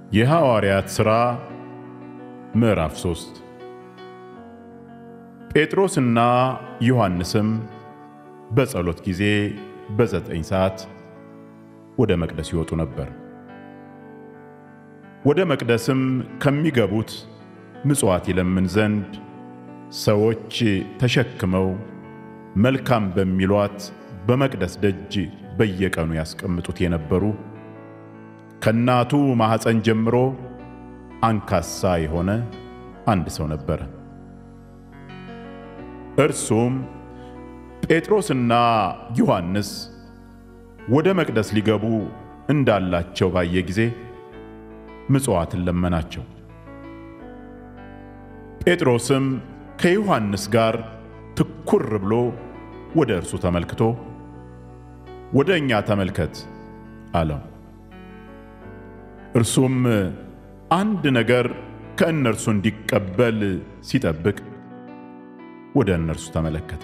የሐዋርያት ሥራ ምዕራፍ ሶስት ጴጥሮስና ዮሐንስም በጸሎት ጊዜ በዘጠኝ ሰዓት ወደ መቅደስ ይወጡ ነበር። ወደ መቅደስም ከሚገቡት ምጽዋት ይለምን ዘንድ ሰዎች ተሸክመው መልካም በሚሏት በመቅደስ ደጅ በየቀኑ ያስቀምጡት የነበሩ ከእናቱ ማኅፀን ጀምሮ አንካሳ የሆነ አንድ ሰው ነበረ። እርሱም ጴጥሮስና ዮሐንስ ወደ መቅደስ ሊገቡ እንዳላቸው ባየ ጊዜ ምጽዋትን ለመናቸው። ጴጥሮስም ከዮሐንስ ጋር ትኩር ብሎ ወደ እርሱ ተመልክቶ ወደ እኛ ተመልከት አለው። እርሱም አንድ ነገር ከእነርሱ እንዲቀበል ሲጠብቅ ወደ እነርሱ ተመለከተ።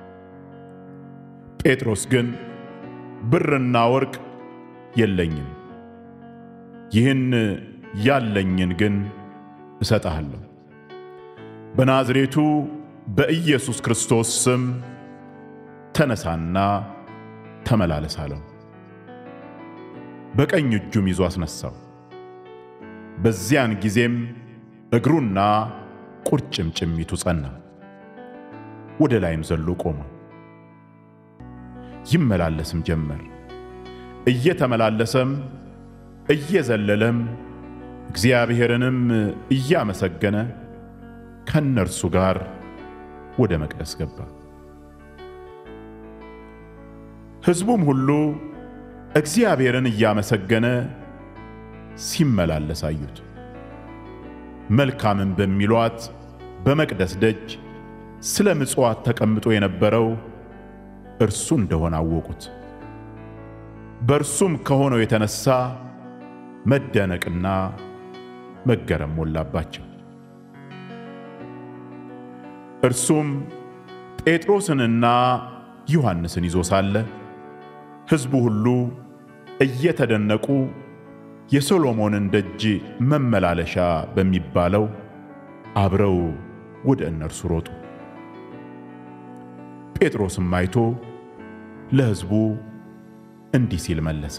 ጴጥሮስ ግን ብርና ወርቅ የለኝም፣ ይህን ያለኝን ግን እሰጥሃለሁ። በናዝሬቱ በኢየሱስ ክርስቶስ ስም ተነሳና ተመላለስ አለው። በቀኝ እጁም ይዞ አስነሳው። በዚያን ጊዜም እግሩና ቁርጭምጭሚቱ ጸና፣ ወደ ላይም ዘሎ ቆመ። ይመላለስም ጀመር። እየተመላለሰም እየዘለለም እግዚአብሔርንም እያመሰገነ ከእነርሱ ጋር ወደ መቅደስ ገባ። ሕዝቡም ሁሉ እግዚአብሔርን እያመሰገነ ሲመላለስ አዩት። መልካምም በሚሏት በመቅደስ ደጅ ስለ ምጽዋት ተቀምጦ የነበረው እርሱ እንደሆነ አወቁት። በእርሱም ከሆነው የተነሳ መደነቅና መገረም ሞላባቸው። እርሱም ጴጥሮስንና ዮሐንስን ይዞ ሳለ ሕዝቡ ሁሉ እየተደነቁ የሶሎሞንን ደጅ መመላለሻ በሚባለው አብረው ወደ እነርሱ ሮጡ። ጴጥሮስም አይቶ ለሕዝቡ እንዲህ ሲል መለሰ።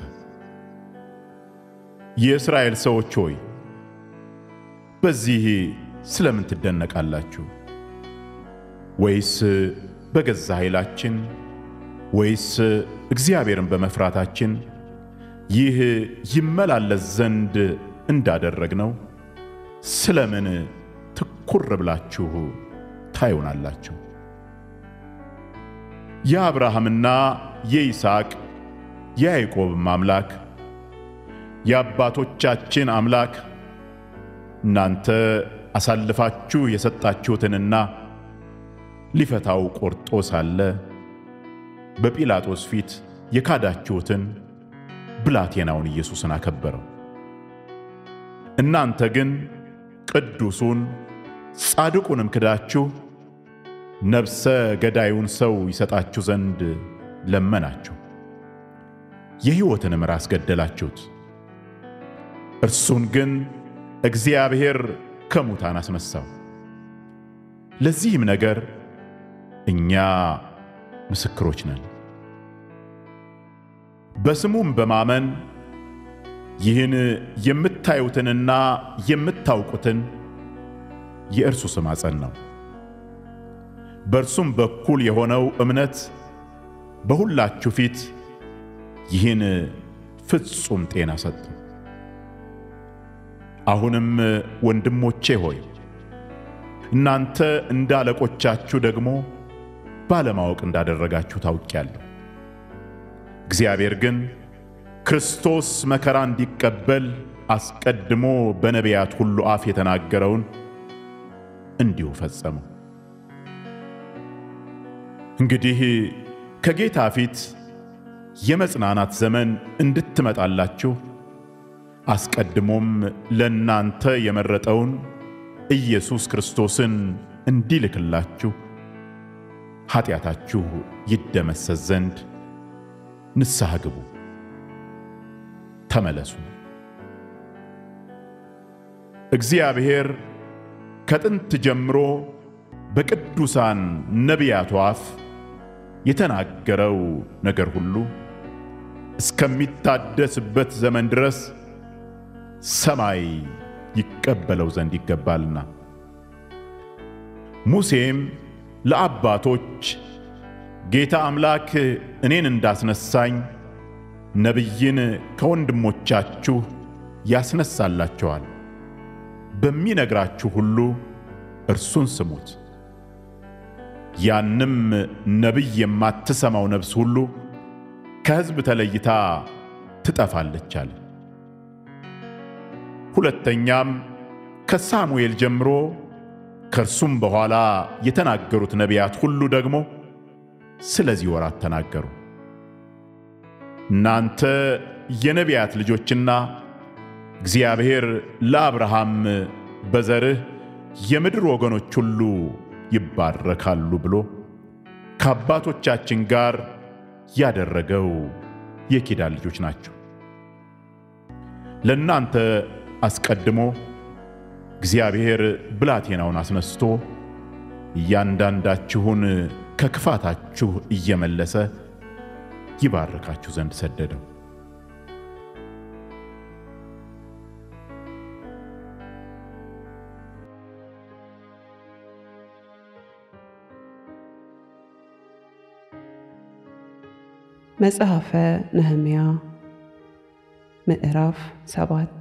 የእስራኤል ሰዎች ሆይ በዚህ ስለምን ትደነቃላችሁ? ወይስ በገዛ ኃይላችን ወይስ እግዚአብሔርን በመፍራታችን ይህ ይመላለስ ዘንድ እንዳደረግነው ስለምን ትኩር ብላችሁ ታዩናላችሁ? የአብርሃምና የይስሐቅ የያዕቆብም አምላክ የአባቶቻችን አምላክ እናንተ አሳልፋችሁ የሰጣችሁትንና ሊፈታው ቆርጦ ሳለ በጲላጦስ ፊት የካዳችሁትን ብላቴናውን ኢየሱስን አከበረው። እናንተ ግን ቅዱሱን ጻድቁንም ክዳችሁ ነፍሰ ገዳዩን ሰው ይሰጣችሁ ዘንድ ለመናችሁ፣ የሕይወትንም ራስ ገደላችሁት። እርሱን ግን እግዚአብሔር ከሙታን አስነሣው። ለዚህም ነገር እኛ ምስክሮች ነን። በስሙም በማመን ይህን የምታዩትንና የምታውቁትን የእርሱ ስም አጸናው። በእርሱም በኩል የሆነው እምነት በሁላችሁ ፊት ይህን ፍጹም ጤና ሰጡ። አሁንም ወንድሞቼ ሆይ እናንተ እንደ አለቆቻችሁ ደግሞ ባለማወቅ እንዳደረጋችሁ ታውቂያለሁ። እግዚአብሔር ግን ክርስቶስ መከራ እንዲቀበል አስቀድሞ በነቢያት ሁሉ አፍ የተናገረውን እንዲሁ ፈጸመው። እንግዲህ ከጌታ ፊት የመጽናናት ዘመን እንድትመጣላችሁ አስቀድሞም ለእናንተ የመረጠውን ኢየሱስ ክርስቶስን እንዲልክላችሁ ኃጢአታችሁ ይደመሰስ ዘንድ ንስሐ ግቡ፣ ተመለሱ። እግዚአብሔር ከጥንት ጀምሮ በቅዱሳን ነቢያቱ አፍ የተናገረው ነገር ሁሉ እስከሚታደስበት ዘመን ድረስ ሰማይ ይቀበለው ዘንድ ይገባልና። ሙሴም ለአባቶች ጌታ አምላክ እኔን እንዳስነሳኝ ነቢይን ከወንድሞቻችሁ ያስነሳላቸዋል፣ በሚነግራችሁ ሁሉ እርሱን ስሙት። ያንም ነቢይ የማትሰማው ነፍስ ሁሉ ከሕዝብ ተለይታ ትጠፋለች አለ። ሁለተኛም ከሳሙኤል ጀምሮ ከእርሱም በኋላ የተናገሩት ነቢያት ሁሉ ደግሞ ስለዚህ ወራት ተናገሩ። እናንተ የነቢያት ልጆችና እግዚአብሔር ለአብርሃም በዘርህ የምድር ወገኖች ሁሉ ይባረካሉ ብሎ ከአባቶቻችን ጋር ያደረገው የኪዳን ልጆች ናቸው። ለእናንተ አስቀድሞ እግዚአብሔር ብላቴናውን አስነስቶ እያንዳንዳችሁን ከክፋታችሁ እየመለሰ ይባርካችሁ ዘንድ ሰደደው። መጽሐፈ ነህምያ ምዕራፍ ሰባት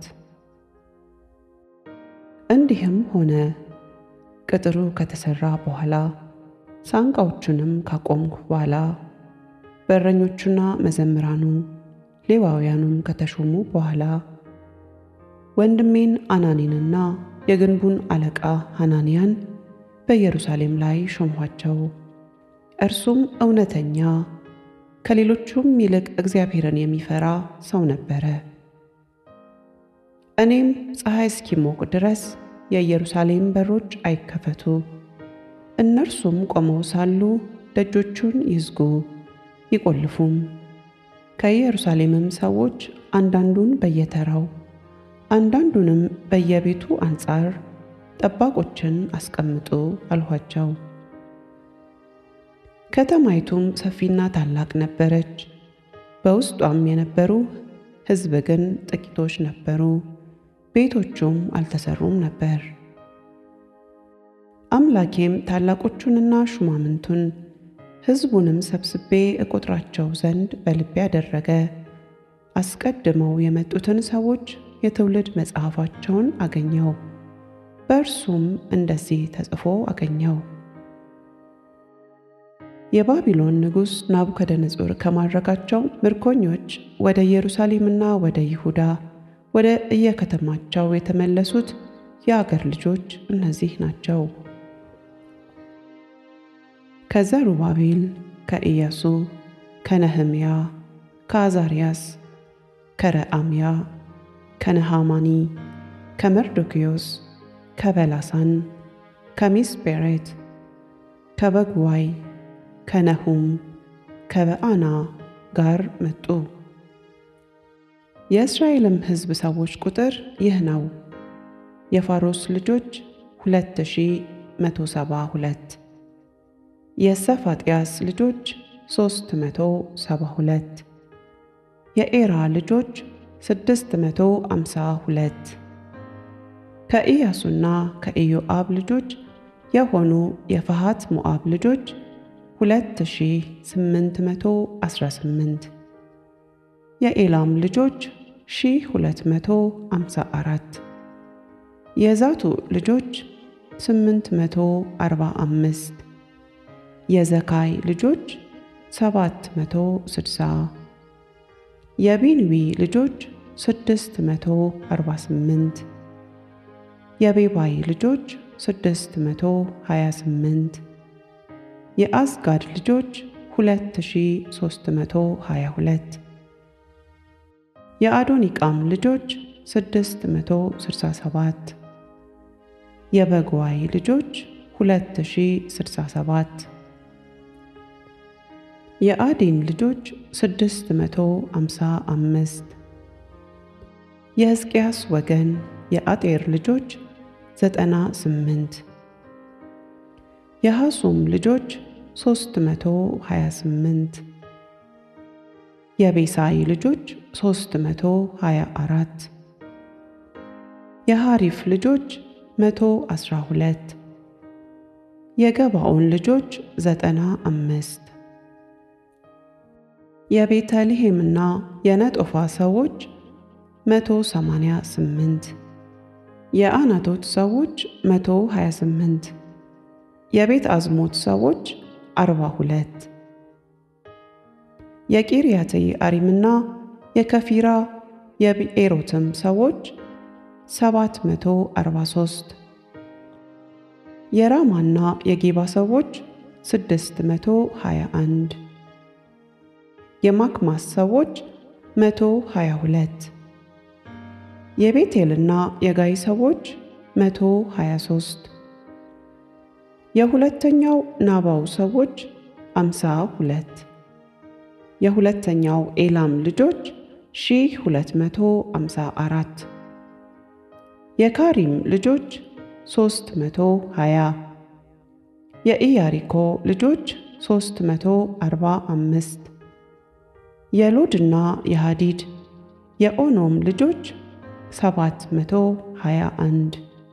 እንዲህም ሆነ ቅጥሩ ከተሠራ በኋላ ሳንቃዎቹንም ካቆምኩ በኋላ በረኞቹና መዘምራኑ ሌዋውያኑም ከተሾሙ በኋላ ወንድሜን አናኒንና የግንቡን አለቃ ሐናንያን በኢየሩሳሌም ላይ ሾምኋቸው። እርሱም እውነተኛ ከሌሎቹም ይልቅ እግዚአብሔርን የሚፈራ ሰው ነበረ። እኔም ፀሐይ እስኪሞቅ ድረስ የኢየሩሳሌም በሮች አይከፈቱ፣ እነርሱም ቆመው ሳሉ ደጆቹን ይዝጉ ይቆልፉም። ከኢየሩሳሌምም ሰዎች አንዳንዱን በየተራው አንዳንዱንም በየቤቱ አንጻር ጠባቆችን አስቀምጡ አልኋቸው። ከተማይቱም ሰፊና ታላቅ ነበረች። በውስጧም የነበሩ ሕዝብ ግን ጥቂቶች ነበሩ። ቤቶቹም አልተሰሩም ነበር። አምላኬም ታላቆቹንና ሹማምንቱን ሕዝቡንም ሰብስቤ እቆጥራቸው ዘንድ በልቤ አደረገ። አስቀድመው የመጡትን ሰዎች የትውልድ መጽሐፋቸውን አገኘው። በእርሱም እንደዚህ ተጽፎ አገኘው። የባቢሎን ንጉሥ ናቡከደነጾር ከማድረጋቸው ምርኮኞች ወደ ኢየሩሳሌምና ወደ ይሁዳ ወደ እየከተማቸው የተመለሱት የአገር ልጆች እነዚህ ናቸው። ከዘሩባቤል፣ ከኢያሱ፣ ከነህምያ፣ ከአዛርያስ፣ ከረአምያ፣ ከነሃማኒ፣ ከመርዶክዮስ፣ ከበላሳን፣ ከሚስጴሬት፣ ከበግዋይ ከነሁም ከበአና ጋር መጡ። የእስራኤልም ሕዝብ ሰዎች ቁጥር ይህ ነው። የፋሮስ ልጆች ሁለት ሺህ መቶ ሰባ ሁለት የሰፋጥያስ ልጆች ሦስት መቶ ሰባ ሁለት የኤራ ልጆች ስድስት መቶ አምሳ ሁለት ከኢያሱና ከኢዮአብ ልጆች የሆኑ የፈሃት ሞዓብ ልጆች ሁለት ሺህ ስምንት መቶ አስራ ስምንት የኤላም ልጆች ሺህ ሁለት መቶ አምሳ አራት የዛቱ ልጆች ስምንት መቶ አርባ አምስት የዘካይ ልጆች ሰባት መቶ ስድሳ የቢንዊ ልጆች ስድስት መቶ አርባ ስምንት የቤባይ ልጆች ስድስት መቶ ሀያ ስምንት የአዝጋድ ልጆች ሁለት ሺህ ሦስት መቶ ሀያ ሁለት የአዶኒቃም ልጆች ስድስት መቶ ስድሳ ሰባት የበግዋይ ልጆች ሁለት ሺህ ስድሳ ሰባት የአዲን ልጆች ስድስት መቶ አምሳ አምስት የሕዝቅያስ ወገን የአጤር ልጆች ዘጠና ስምንት የሐሱም ልጆች ሦስት መቶ ሀያ ስምንት የቤሳይ ልጆች ሦስት መቶ ሀያ አራት የሐሪፍ ልጆች መቶ አስራ ሁለት የገባኦን ልጆች ዘጠና አምስት የቤተልሔምና የነጦፋ ሰዎች መቶ ሰማንያ ስምንት የአናቶት ሰዎች መቶ ሀያ ስምንት የቤት አዝሞት ሰዎች አርባ ሁለት የቂርያትይ አሪምና የከፊራ የብኤሮትም ሰዎች ሰባት መቶ አርባ ሦስት የራማና የጌባ ሰዎች ስድስት መቶ ሀያ አንድ የማክማስ ሰዎች መቶ ሀያ ሁለት የቤቴልና የጋይ ሰዎች መቶ ሀያ ሦስት የሁለተኛው ናባው ሰዎች አምሳ ሁለት የሁለተኛው ኤላም ልጆች ሺህ ሁለት መቶ አምሳ አራት የካሪም ልጆች ሦስት መቶ ሀያ የኢያሪኮ ልጆች ሦስት መቶ አርባ አምስት የሎድና የሃዲድ የኦኖም ልጆች ሰባት መቶ ሀያ አንድ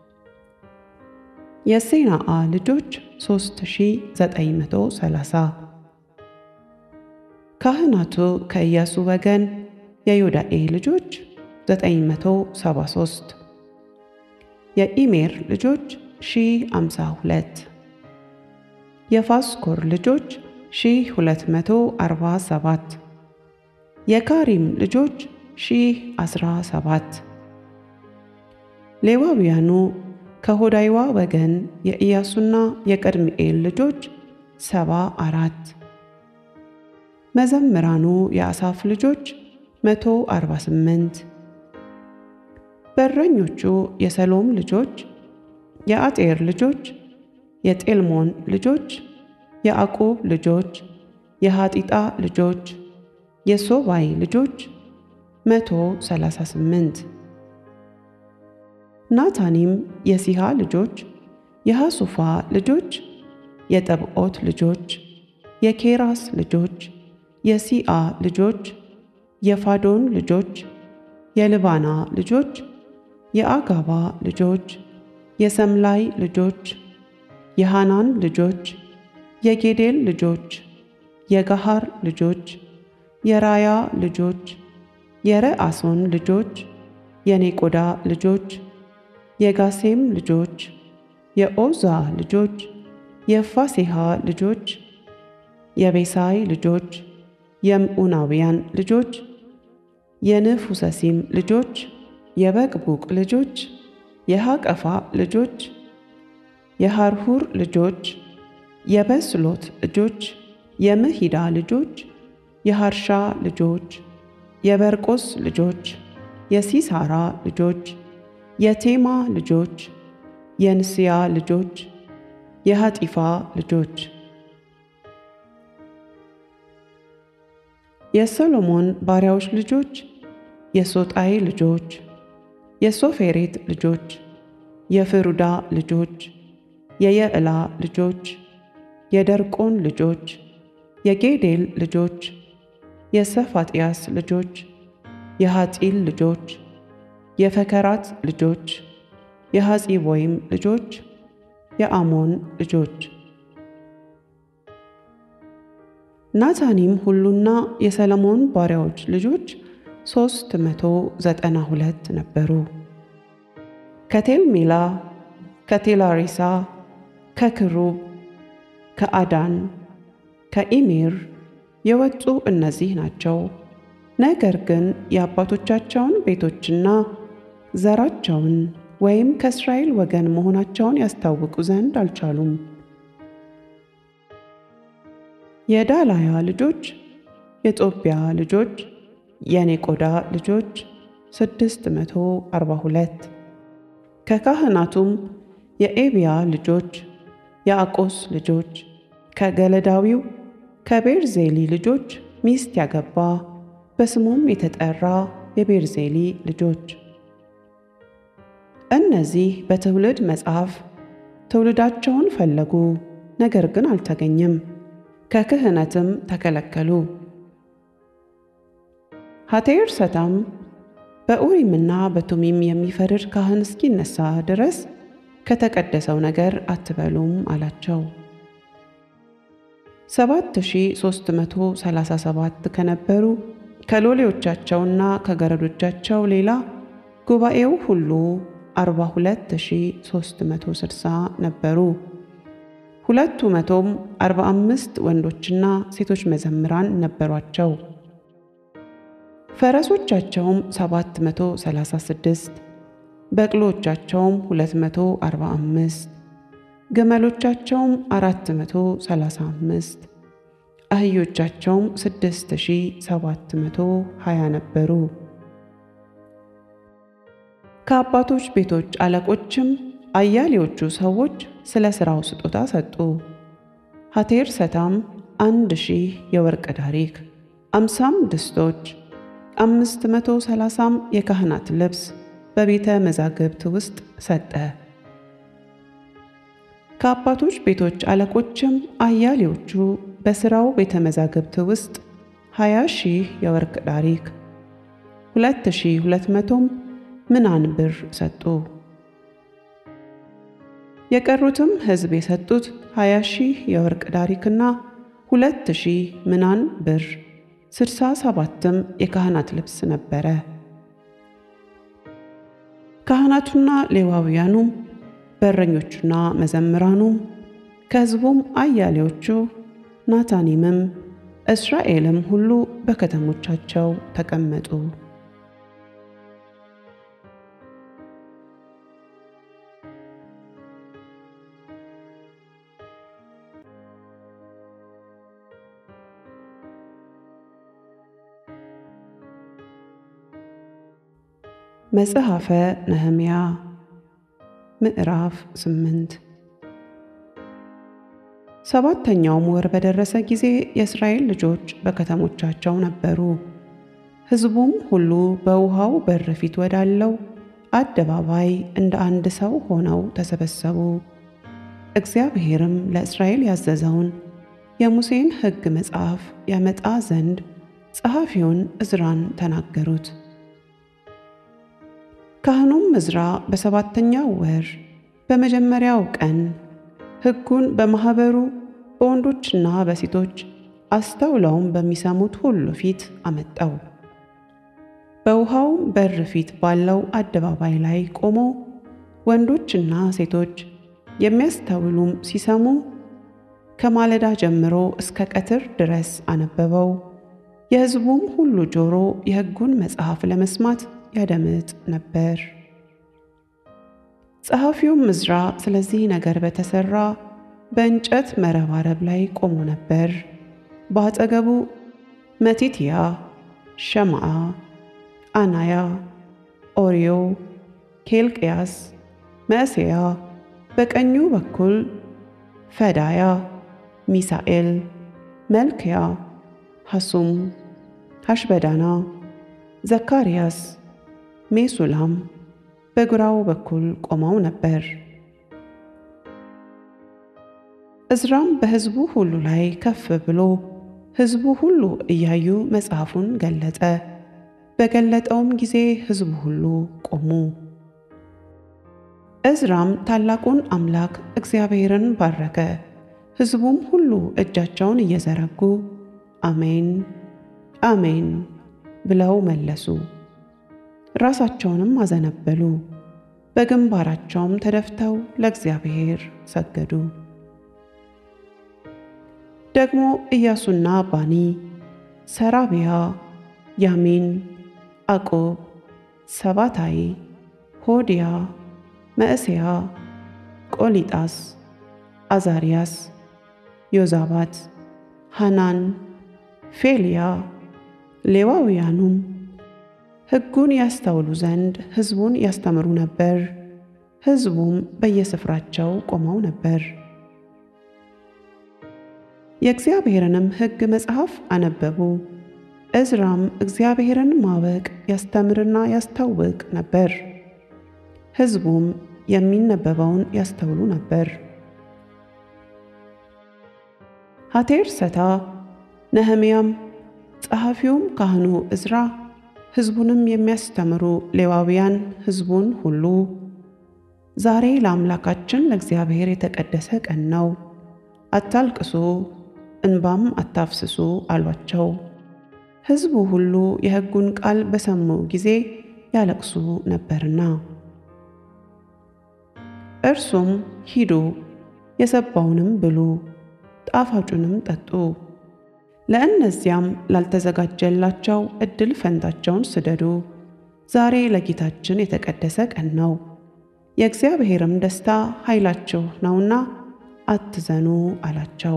የሴናአ ልጆች ሦስት ሺ ዘጠኝ መቶ ሰላሳ ካህናቱ ከኢያሱ ወገን የዮዳኤ ልጆች ዘጠኝ መቶ ሰባ ሦስት የኢሜር ልጆች ሺህ አምሳ ሁለት የፋስኮር ልጆች ሺህ ሁለት መቶ አርባ ሰባት የካሪም ልጆች ሺህ አስራ ሰባት ሌዋውያኑ ከሆዳይዋ ወገን የኢያሱና የቀድምኤል ልጆች ሰባ አራት መዘምራኑ የአሳፍ ልጆች መቶ አርባ ስምንት በረኞቹ የሰሎም ልጆች የአጤር ልጆች የጤልሞን ልጆች የአቁብ ልጆች የሐጢጣ ልጆች የሶባይ ልጆች መቶ ሰላሳ ስምንት ናታኒም የሲሃ ልጆች የሐሱፋ ልጆች የጠብዖት ልጆች የኬራስ ልጆች የሲአ ልጆች የፋዶን ልጆች የልባና ልጆች የአጋባ ልጆች የሰምላይ ልጆች የሃናን ልጆች የጌዴል ልጆች የጋሃር ልጆች የራያ ልጆች የረአሶን ልጆች የኔቆዳ ልጆች የጋሴም ልጆች የኦዛ ልጆች የፋሴሃ ልጆች የቤሳይ ልጆች የምዑናውያን ልጆች የንፉሰሲም ልጆች የበቅቡቅ ልጆች የሐቀፋ ልጆች የሐርሁር ልጆች የበስሎት ልጆች የምሂዳ ልጆች የሐርሻ ልጆች የበርቆስ ልጆች የሲሳራ ልጆች የቴማ ልጆች የንስያ ልጆች የሐጢፋ ልጆች የሰሎሞን ባሪያዎች ልጆች የሶጣይ ልጆች የሶፌሬት ልጆች የፍሩዳ ልጆች የየዕላ ልጆች የደርቆን ልጆች የጌዴል ልጆች የሰፋጥያስ ልጆች የሐጢል ልጆች የፈከራት ልጆች የሐፂቦይም ልጆች የአሞን ልጆች ናታኒም ሁሉና የሰለሞን ባሪያዎች ልጆች ሦስት መቶ ዘጠና ሁለት ነበሩ። ከቴልሜላ፣ ከቴላሪሳ፣ ከክሩብ፣ ከአዳን፣ ከኢሜር የወጡ እነዚህ ናቸው። ነገር ግን የአባቶቻቸውን ቤቶችና ዘራቸውን ወይም ከእስራኤል ወገን መሆናቸውን ያስታውቁ ዘንድ አልቻሉም። የዳላያ ልጆች፣ የጦቢያ ልጆች፣ የኔቆዳ ልጆች ስድስት መቶ አርባ ሁለት ከካህናቱም የኤብያ ልጆች፣ የአቆስ ልጆች፣ ከገለዳዊው ከቤርዜሊ ልጆች ሚስት ያገባ በስሙም የተጠራ የቤርዜሊ ልጆች እነዚህ በትውልድ መጽሐፍ ትውልዳቸውን ፈለጉ፣ ነገር ግን አልተገኘም፣ ከክህነትም ተከለከሉ። ሐቴርሰታም በኡሪምና በቱሚም የሚፈርድ ካህን እስኪነሳ ድረስ ከተቀደሰው ነገር አትበሉም አላቸው። 7337 ከነበሩ ከሎሌዎቻቸውና ከገረዶቻቸው ሌላ ጉባኤው ሁሉ 42360 ነበሩ። ሁለቱ መቶም 45 ወንዶችና ሴቶች መዘምራን ነበሯቸው። ፈረሶቻቸውም 736 በቅሎቻቸውም 245 ግመሎቻቸውም 435 አህዮቻቸውም 6720 ነበሩ። ከአባቶች ቤቶች አለቆችም አያሌዎቹ ሰዎች ስለ ሥራው ስጦታ ሰጡ። ሐቴርሰታም አንድ ሺህ የወርቅ ዳሪክ፣ አምሳም ድስቶች፣ አምስት መቶ ሰላሳም የካህናት ልብስ በቤተ መዛግብት ውስጥ ሰጠ። ከአባቶች ቤቶች አለቆችም አያሌዎቹ በሥራው ቤተ መዛግብት ውስጥ ሀያ ሺህ የወርቅ ዳሪክ፣ ሁለት ሺህ ሁለት መቶም ምናን ብር ሰጡ። የቀሩትም ሕዝብ የሰጡት ሀያ ሺህ የወርቅ ዳሪክና ሁለት ሺህ ምናን ብር ስድሳ ሰባትም የካህናት ልብስ ነበረ። ካህናቱና ሌዋውያኑም በረኞቹና መዘምራኑም ከሕዝቡም አያሌዎቹ ናታኒምም እስራኤልም ሁሉ በከተሞቻቸው ተቀመጡ። መጽሐፈ ነህምያ ምዕራፍ ስምንት ሰባተኛውም ወር በደረሰ ጊዜ የእስራኤል ልጆች በከተሞቻቸው ነበሩ። ሕዝቡም ሁሉ በውሃው በር ፊት ወዳለው አደባባይ እንደ አንድ ሰው ሆነው ተሰበሰቡ። እግዚአብሔርም ለእስራኤል ያዘዘውን የሙሴን ሕግ መጽሐፍ ያመጣ ዘንድ ጸሐፊውን ዕዝራን ተናገሩት። ካህኑም ዕዝራ በሰባተኛው ወር በመጀመሪያው ቀን ሕጉን በማኅበሩ በወንዶችና በሴቶች አስተውለውም በሚሰሙት ሁሉ ፊት አመጣው። በውሃው በር ፊት ባለው አደባባይ ላይ ቆሞ ወንዶችና ሴቶች የሚያስተውሉም ሲሰሙ ከማለዳ ጀምሮ እስከ ቀትር ድረስ አነበበው። የሕዝቡም ሁሉ ጆሮ የሕጉን መጽሐፍ ለመስማት ያደምጥ ነበር። ጸሐፊውም ዕዝራ ስለዚህ ነገር በተሠራ በእንጨት መረባረብ ላይ ቆሞ ነበር። በአጠገቡ መቲትያ፣ ሸማዓ፣ አናያ፣ ኦርዮ፣ ኬልቅያስ፣ መዕሤያ፣ በቀኙ በኩል ፈዳያ፣ ሚሳኤል፣ መልክያ፣ ሐሱም፣ ሐሽበዳና፣ ዘካርያስ፣ ሜሱላም በግራው በኩል ቆመው ነበር። ዕዝራም በሕዝቡ ሁሉ ላይ ከፍ ብሎ ሕዝቡ ሁሉ እያዩ መጽሐፉን ገለጠ። በገለጠውም ጊዜ ሕዝቡ ሁሉ ቆሙ። ዕዝራም ታላቁን አምላክ እግዚአብሔርን ባረከ። ሕዝቡም ሁሉ እጃቸውን እየዘረጉ አሜን አሜን ብለው መለሱ። ራሳቸውንም አዘነበሉ፣ በግንባራቸውም ተደፍተው ለእግዚአብሔር ሰገዱ። ደግሞ ኢያሱና ባኒ፣ ሰራቢያ፣ ያሚን፣ አቆብ፣ ሰባታይ፣ ሆዲያ፣ መዕሤያ፣ ቆሊጣስ፣ አዛርያስ፣ ዮዛባት፣ ሐናን፣ ፌልያ፣ ሌዋውያኑም ሕጉን ያስተውሉ ዘንድ ሕዝቡን ያስተምሩ ነበር። ሕዝቡም በየስፍራቸው ቆመው ነበር። የእግዚአብሔርንም ሕግ መጽሐፍ አነበቡ። ዕዝራም እግዚአብሔርን ማወቅ ያስተምርና ያስታውቅ ነበር። ሕዝቡም የሚነበበውን ያስተውሉ ነበር። ሐቴርሰታ፣ ነህምያም፣ ጸሐፊውም ካህኑ ዕዝራ፣ ሕዝቡንም የሚያስተምሩ ሌዋውያን ሕዝቡን ሁሉ ዛሬ ለአምላካችን ለእግዚአብሔር የተቀደሰ ቀን ነው፣ አታልቅሱ፣ እንባም አታፍስሱ አሏቸው። ሕዝቡ ሁሉ የሕጉን ቃል በሰሙ ጊዜ ያለቅሱ ነበርና። እርሱም ሂዱ፣ የሰባውንም ብሉ፣ ጣፋጩንም ጠጡ፣ ለእነዚያም ላልተዘጋጀላቸው ዕድል ፈንታቸውን ስደዱ፣ ዛሬ ለጌታችን የተቀደሰ ቀን ነው፣ የእግዚአብሔርም ደስታ ኃይላችሁ ነውና አትዘኑ አላቸው።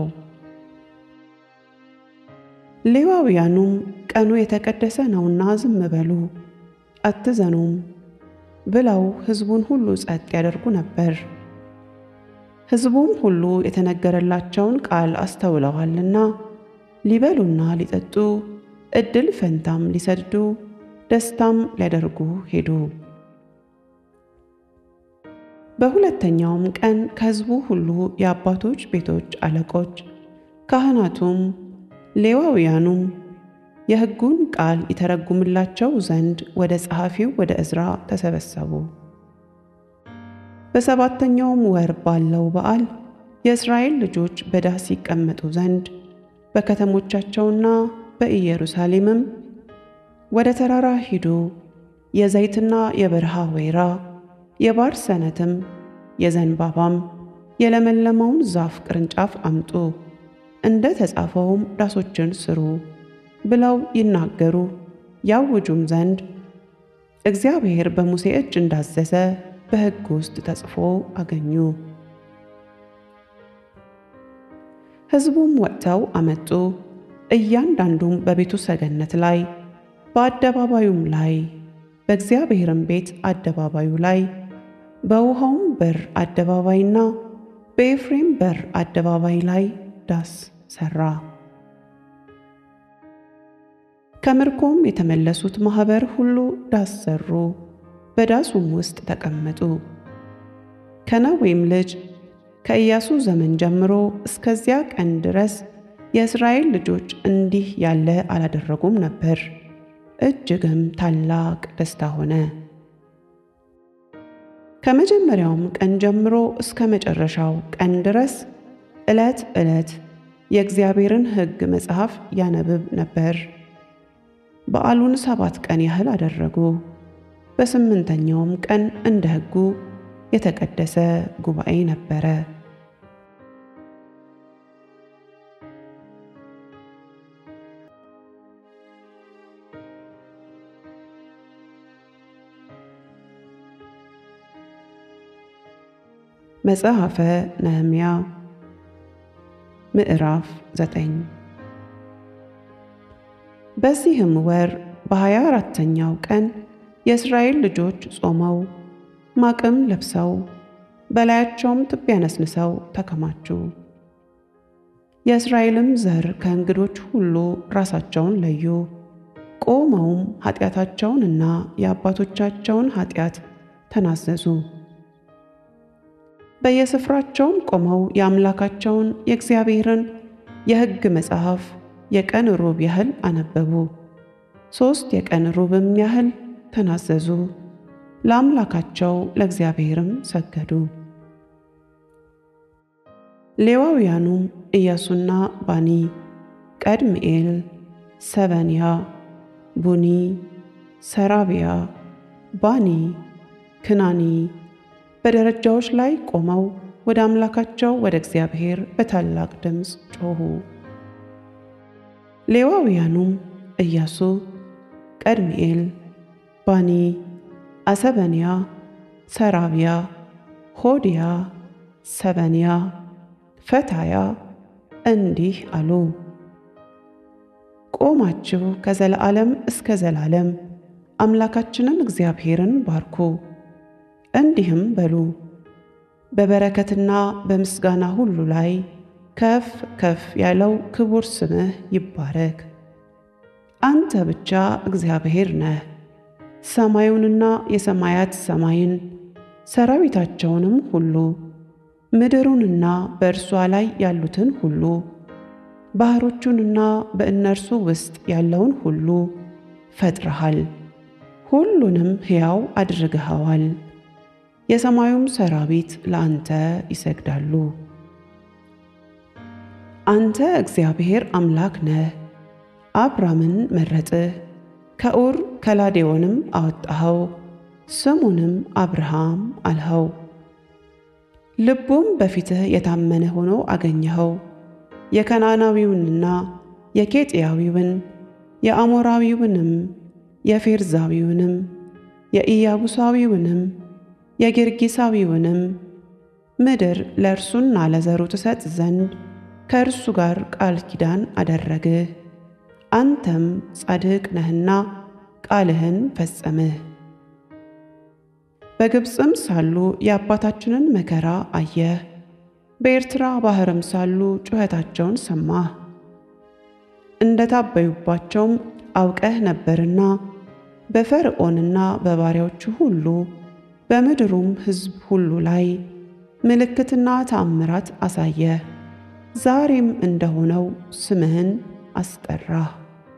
ሌዋውያኑም ቀኑ የተቀደሰ ነውና ዝም በሉ አትዘኑም ብለው ሕዝቡን ሁሉ ጸጥ ያደርጉ ነበር። ሕዝቡም ሁሉ የተነገረላቸውን ቃል አስተውለዋልና ሊበሉና ሊጠጡ ዕድል ፈንታም ሊሰድዱ ደስታም ሊያደርጉ ሄዱ። በሁለተኛውም ቀን ከሕዝቡ ሁሉ የአባቶች ቤቶች አለቆች፣ ካህናቱም ሌዋውያኑም የሕጉን ቃል ይተረጉምላቸው ዘንድ ወደ ጸሐፊው ወደ ዕዝራ ተሰበሰቡ። በሰባተኛውም ወር ባለው በዓል የእስራኤል ልጆች በዳስ ይቀመጡ ዘንድ በከተሞቻቸውና በኢየሩሳሌምም ወደ ተራራ ሂዱ፣ የዘይትና የበረሃ ወይራ የባርሰነትም የዘንባባም የለመለመውን ዛፍ ቅርንጫፍ አምጡ፣ እንደ ተጻፈውም ዳሶችን ስሩ ብለው ይናገሩ ያውጁም ዘንድ እግዚአብሔር በሙሴ እጅ እንዳዘዘ በሕግ ውስጥ ተጽፎ አገኙ። ሕዝቡም ወጥተው አመጡ፣ እያንዳንዱም በቤቱ ሰገነት ላይ በአደባባዩም ላይ በእግዚአብሔርም ቤት አደባባዩ ላይ በውሃውም በር አደባባይና በኤፍሬም በር አደባባይ ላይ ዳስ ሠራ። ከምርኮም የተመለሱት ማኅበር ሁሉ ዳስ ሠሩ፣ በዳሱም ውስጥ ተቀመጡ። ከነዌም ልጅ ከኢያሱ ዘመን ጀምሮ እስከዚያ ቀን ድረስ የእስራኤል ልጆች እንዲህ ያለ አላደረጉም ነበር። እጅግም ታላቅ ደስታ ሆነ። ከመጀመሪያውም ቀን ጀምሮ እስከ መጨረሻው ቀን ድረስ ዕለት ዕለት የእግዚአብሔርን ሕግ መጽሐፍ ያነብብ ነበር። በዓሉን ሰባት ቀን ያህል አደረጉ። በስምንተኛውም ቀን እንደ ሕጉ የተቀደሰ ጉባኤ ነበረ። መጽሐፈ ነህምያ ምዕራፍ ዘጠኝ በዚህም ወር በሀያ አራተኛው ቀን የእስራኤል ልጆች ጾመው ማቅም ለብሰው በላያቸውም ትቢያ ነስንሰው ተከማቹ። የእስራኤልም ዘር ከእንግዶች ሁሉ ራሳቸውን ለዩ። ቆመውም ኃጢአታቸውንና የአባቶቻቸውን ኃጢአት ተናዘዙ። በየስፍራቸውም ቆመው የአምላካቸውን የእግዚአብሔርን የሕግ መጽሐፍ የቀን ሩብ ያህል አነበቡ። ሦስት የቀን ሩብም ያህል ተናዘዙ። ለአምላካቸው ለእግዚአብሔርም ሰገዱ። ሌዋውያኑም ኢያሱና ባኒ፣ ቀድምኤል፣ ሰበንያ፣ ቡኒ፣ ሰራቢያ፣ ባኒ፣ ክናኒ በደረጃዎች ላይ ቆመው ወደ አምላካቸው ወደ እግዚአብሔር በታላቅ ድምፅ ጮኹ። ሌዋውያኑም ኢያሱ፣ ቀድምኤል፣ ባኒ፣ አሰበንያ፣ ሰራቢያ፣ ሆዲያ፣ ሰበንያ፣ ፈታያ እንዲህ አሉ። ቆማችሁ ከዘላለም እስከ ዘላለም አምላካችንን እግዚአብሔርን ባርኩ። እንዲህም በሉ፣ በበረከትና በምስጋና ሁሉ ላይ ከፍ ከፍ ያለው ክቡር ስምህ ይባረክ። አንተ ብቻ እግዚአብሔር ነህ። ሰማዩንና የሰማያት ሰማይን ሰራዊታቸውንም ሁሉ ምድሩንና በእርሷ ላይ ያሉትን ሁሉ ባሕሮቹንና በእነርሱ ውስጥ ያለውን ሁሉ ፈጥረሃል። ሁሉንም ሕያው አድርገኸዋል። የሰማዩም ሰራዊት ለአንተ ይሰግዳሉ። አንተ እግዚአብሔር አምላክ ነህ። አብራምን መረጥህ፣ ከኡር ከላዴዎንም አወጣኸው፣ ስሙንም አብርሃም አልኸው። ልቡም በፊትህ የታመነ ሆኖ አገኘኸው። የከናናዊውንና የኬጥያዊውን የአሞራዊውንም የፌርዛዊውንም የኢያቡሳዊውንም የጌርጌሳዊውንም ምድር ለእርሱና ለዘሩ ትሰጥ ዘንድ ከእርሱ ጋር ቃል ኪዳን አደረግህ። አንተም ጻድቅ ነህና ቃልህን ፈጸምህ። በግብፅም ሳሉ የአባታችንን መከራ አየህ። በኤርትራ ባሕርም ሳሉ ጩኸታቸውን ሰማህ። እንደ ታበዩባቸውም አውቀህ ነበርና በፈርዖንና በባሪያዎቹ ሁሉ በምድሩም ሕዝብ ሁሉ ላይ ምልክትና ተአምራት አሳየህ። ዛሬም እንደሆነው ስምህን አስጠራህ።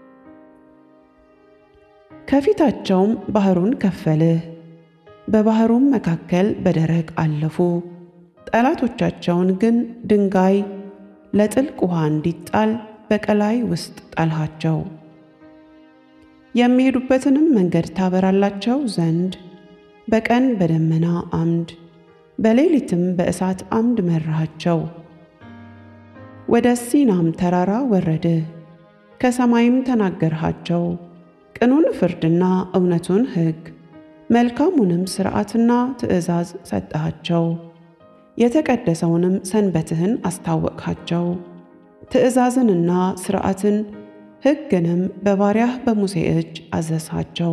ከፊታቸውም ባሕሩን ከፈልህ፣ በባሕሩም መካከል በደረቅ አለፉ። ጠላቶቻቸውን ግን ድንጋይ ለጥልቅ ውሃ እንዲጣል በቀላይ ውስጥ ጣልሃቸው። የሚሄዱበትንም መንገድ ታበራላቸው ዘንድ በቀን በደመና አምድ በሌሊትም በእሳት አምድ መራሃቸው። ወደ ሲናም ተራራ ወረድህ፣ ከሰማይም ተናገርሃቸው። ቅኑን ፍርድና እውነቱን ሕግ መልካሙንም ሥርዓትና ትእዛዝ ሰጠሃቸው። የተቀደሰውንም ሰንበትህን አስታወቅሃቸው። ትእዛዝንና ሥርዓትን ሕግንም በባሪያህ በሙሴ እጅ አዘዝሃቸው።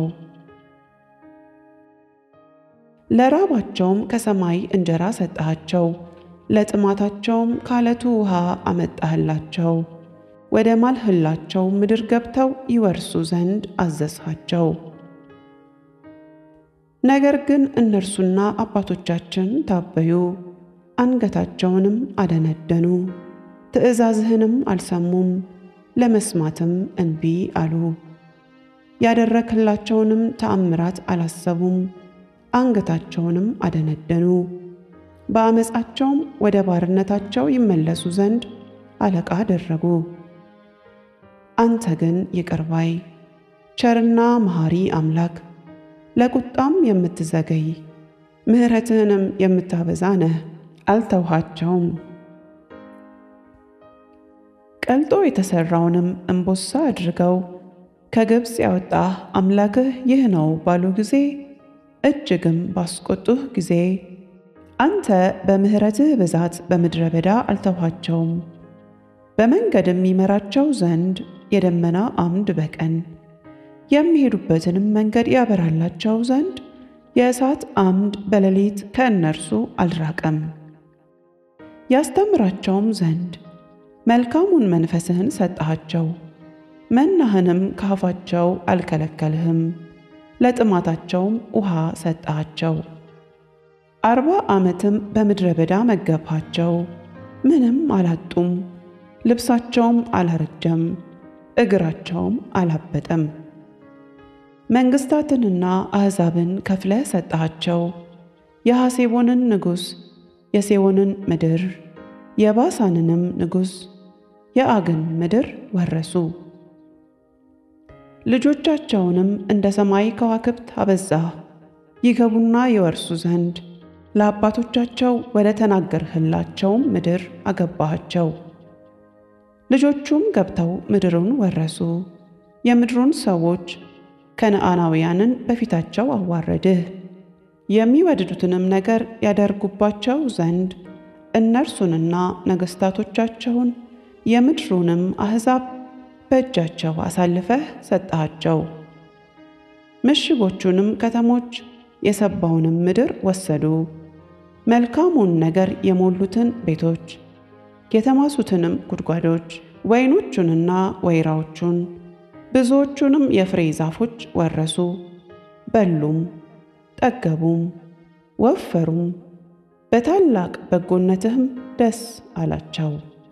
ለራባቸውም ከሰማይ እንጀራ ሰጠሃቸው፣ ለጥማታቸውም ካለቱ ውሃ አመጣህላቸው። ወደ ማልህላቸው ምድር ገብተው ይወርሱ ዘንድ አዘዝሃቸው። ነገር ግን እነርሱና አባቶቻችን ታበዩ፣ አንገታቸውንም አደነደኑ፣ ትእዛዝህንም አልሰሙም፣ ለመስማትም እንቢ አሉ። ያደረክላቸውንም ተአምራት አላሰቡም፣ አንገታቸውንም አደነደኑ። በአመፃቸውም ወደ ባርነታቸው ይመለሱ ዘንድ አለቃ አደረጉ። አንተ ግን ይቅር ባይ ቸርና መሐሪ አምላክ ለቁጣም የምትዘገይ ምሕረትህንም የምታበዛ ነህ። አልተውሃቸውም። ቀልጦ የተሠራውንም እምቦሳ አድርገው ከግብፅ ያወጣህ አምላክህ ይህ ነው ባሉ ጊዜ እጅግም ባስቆጡህ ጊዜ አንተ በምሕረትህ ብዛት በምድረ በዳ አልተውሃቸውም። በመንገድም ይመራቸው ዘንድ የደመና አምድ በቀን የሚሄዱበትንም መንገድ ያበራላቸው ዘንድ የእሳት አምድ በሌሊት ከእነርሱ አልራቀም። ያስተምራቸውም ዘንድ መልካሙን መንፈስህን ሰጠሃቸው። መናህንም ካፋቸው አልከለከልህም፣ ለጥማታቸውም ውሃ ሰጠሃቸው። አርባ ዓመትም በምድረ በዳ መገብሃቸው፣ ምንም አላጡም። ልብሳቸውም አላረጀም፣ እግራቸውም አላበጠም። መንግሥታትንና አሕዛብን ከፍለህ ሰጠሃቸው። የሐሴቦንን ንጉሥ የሴዎንን ምድር የባሳንንም ንጉሥ የአግን ምድር ወረሱ። ልጆቻቸውንም እንደ ሰማይ ከዋክብት አበዛህ፣ ይገቡና ይወርሱ ዘንድ ለአባቶቻቸው ወደ ተናገርህላቸውም ምድር አገባሃቸው። ልጆቹም ገብተው ምድሩን ወረሱ። የምድሩን ሰዎች ከነዓናውያንን በፊታቸው አዋረድህ። የሚወድዱትንም ነገር ያደርጉባቸው ዘንድ እነርሱንና ነገሥታቶቻቸውን የምድሩንም አሕዛብ በእጃቸው አሳልፈህ ሰጠሃቸው። ምሽጎቹንም ከተሞች የሰባውንም ምድር ወሰዱ። መልካሙን ነገር የሞሉትን ቤቶች የተማሱትንም ጉድጓዶች ወይኖቹንና ወይራዎቹን ብዙዎቹንም የፍሬ ዛፎች ወረሱ። በሉም ጠገቡም፣ ወፈሩም፣ በታላቅ በጎነትህም ደስ አላቸው።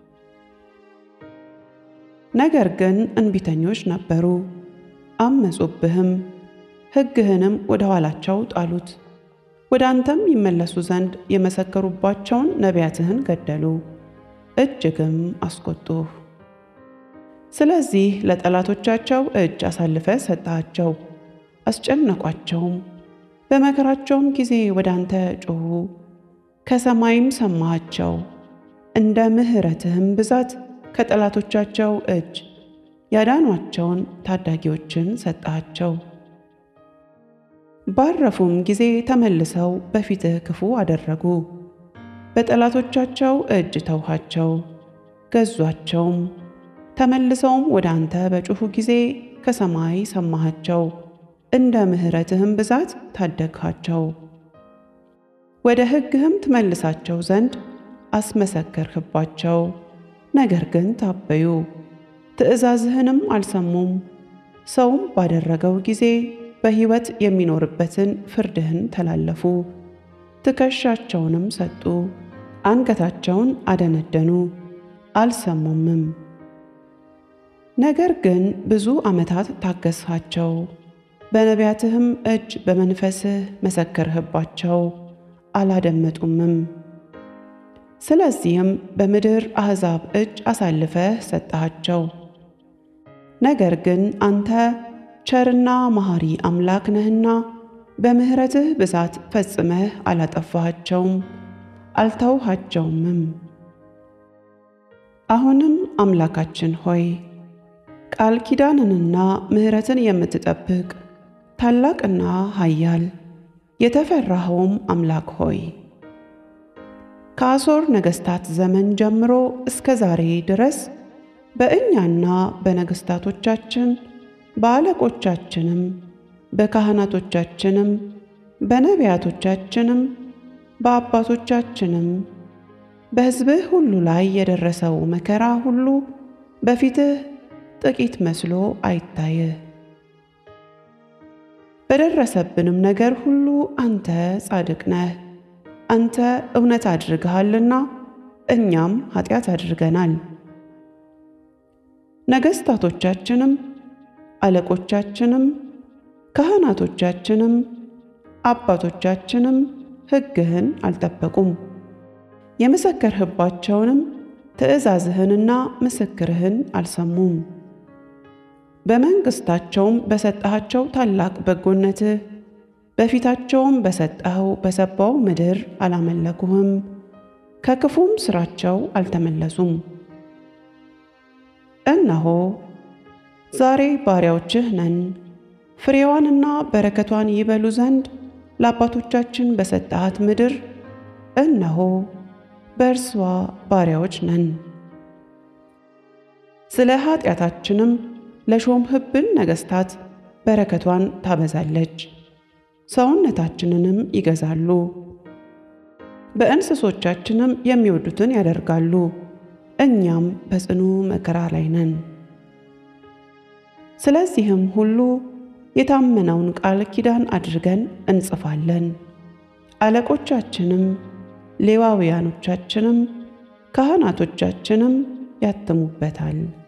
ነገር ግን እንቢተኞች ነበሩ፣ አመፁብህም፣ ሕግህንም ወደ ኋላቸው ጣሉት። ወደ አንተም ይመለሱ ዘንድ የመሰከሩባቸውን ነቢያትህን ገደሉ፣ እጅግም አስቆጡህ። ስለዚህ ለጠላቶቻቸው እጅ አሳልፈ ሰጣቸው፣ አስጨነቋቸውም። በመከራቸውም ጊዜ ወደ አንተ ጮኹ፣ ከሰማይም ሰማሃቸው። እንደ ምሕረትህም ብዛት ከጠላቶቻቸው እጅ ያዳኗቸውን ታዳጊዎችን ሰጣቸው። ባረፉም ጊዜ ተመልሰው በፊትህ ክፉ አደረጉ። በጠላቶቻቸው እጅ ተውሃቸው፣ ገዟቸውም። ተመልሰውም ወደ አንተ በጮኹ ጊዜ ከሰማይ ሰማሃቸው፣ እንደ ምሕረትህም ብዛት ታደግሃቸው። ወደ ሕግህም ትመልሳቸው ዘንድ አስመሰከርህባቸው። ነገር ግን ታበዩ፣ ትእዛዝህንም አልሰሙም። ሰውም ባደረገው ጊዜ በሕይወት የሚኖርበትን ፍርድህን ተላለፉ። ትከሻቸውንም ሰጡ፣ አንገታቸውን አደነደኑ፣ አልሰሙምም። ነገር ግን ብዙ ዓመታት ታገስሃቸው፣ በነቢያትህም እጅ በመንፈስህ መሰከርህባቸው፣ አላደመጡምም። ስለዚህም በምድር አሕዛብ እጅ አሳልፈህ ሰጠሃቸው። ነገር ግን አንተ ቸርና መሐሪ አምላክ ነህና በምሕረትህ ብዛት ፈጽመህ አላጠፋሃቸውም፣ አልተውሃቸውምም። አሁንም አምላካችን ሆይ ቃል ኪዳንንና ምሕረትን የምትጠብቅ ታላቅና ኃያል የተፈራኸውም አምላክ ሆይ ከአሦር ነገሥታት ዘመን ጀምሮ እስከ ዛሬ ድረስ በእኛና በነገሥታቶቻችን በአለቆቻችንም በካህናቶቻችንም በነቢያቶቻችንም በአባቶቻችንም በሕዝብህ ሁሉ ላይ የደረሰው መከራ ሁሉ በፊትህ ጥቂት መስሎ አይታይህ። በደረሰብንም ነገር ሁሉ አንተ ጻድቅ ነህ። አንተ እውነት አድርገሃልና እኛም ኃጢአት አድርገናል። ነገሥታቶቻችንም አለቆቻችንም ካህናቶቻችንም አባቶቻችንም ሕግህን አልጠበቁም። የመሰከርህባቸውንም ትእዛዝህንና ምስክርህን አልሰሙም። በመንግሥታቸውም በሰጠሃቸው ታላቅ በጎነትህ በፊታቸውም በሰጠኸው በሰባው ምድር አላመለኩህም፣ ከክፉም ሥራቸው አልተመለሱም። እነሆ ዛሬ ባሪያዎችህ ነን፣ ፍሬዋንና በረከቷን ይበሉ ዘንድ ለአባቶቻችን በሰጠሃት ምድር እነሆ በእርሷ ባሪያዎች ነን። ስለ ኃጢአታችንም ለሾምህብን ነገሥታት በረከቷን ታበዛለች፣ ሰውነታችንንም ይገዛሉ፣ በእንስሶቻችንም የሚወዱትን ያደርጋሉ። እኛም በጽኑ መከራ ላይ ነን። ስለዚህም ሁሉ የታመነውን ቃል ኪዳን አድርገን እንጽፋለን። አለቆቻችንም ሌዋውያኖቻችንም ካህናቶቻችንም ያትሙበታል።